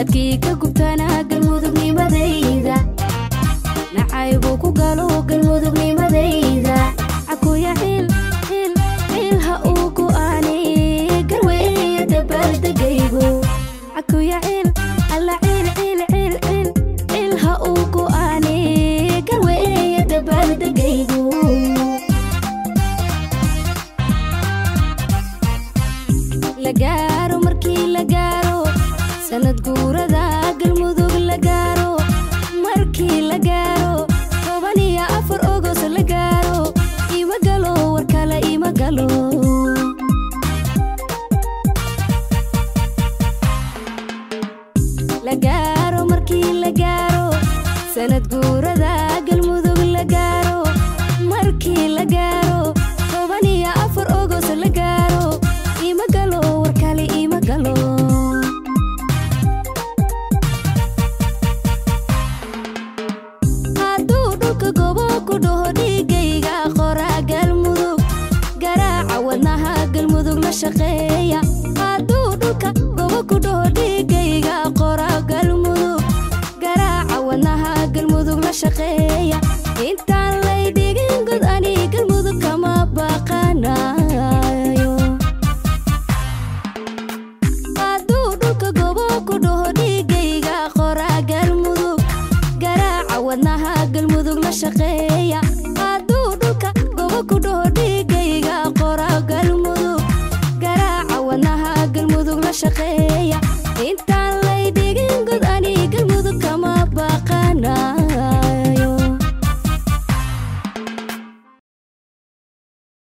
dadkii ka gubtana galmudugnimadayda nacaybuu ku galo galmudugnimadayda cakuya ciil ciil ciil ha uu go'aani garweeye dabaaldegaygu cakuya ciil alla ciil ciil ciil ciil ciil ha uu go'aani garweeye dabaaldegaygu la gaaro markii la gaaro sanad guurada galmudug la gaaro markii la gaaro toban iyo afar ogos la gaaro ima galo war kale ima galo la gaaro markii la gaaro sanad guurada galmudug la gaaro markii la gaaro toban iyo afar ogos la gaaro ima galo war kale ima galo hadduu dhulka gobo ku dhaho dhiigayga qoraa galmudug garaaca wadnaha galmudug la shaqeeya hadduu dhulka gobo ku dhaho dhiigayga qoraa galmudug garaaca wadnaha galmudug la shaqeeya intaan lay dhigin god ani galmudug kama baqanayo hadduu dhulka gobo ku dhaho dhiigayga qoraa galmudug garaaca wadnaha galmudug la shaqeeya hadduu dhulka gobo ku dhaho dhiigayga qoraa galmudug garaaca wadnaha galmudug la shaqeeya inta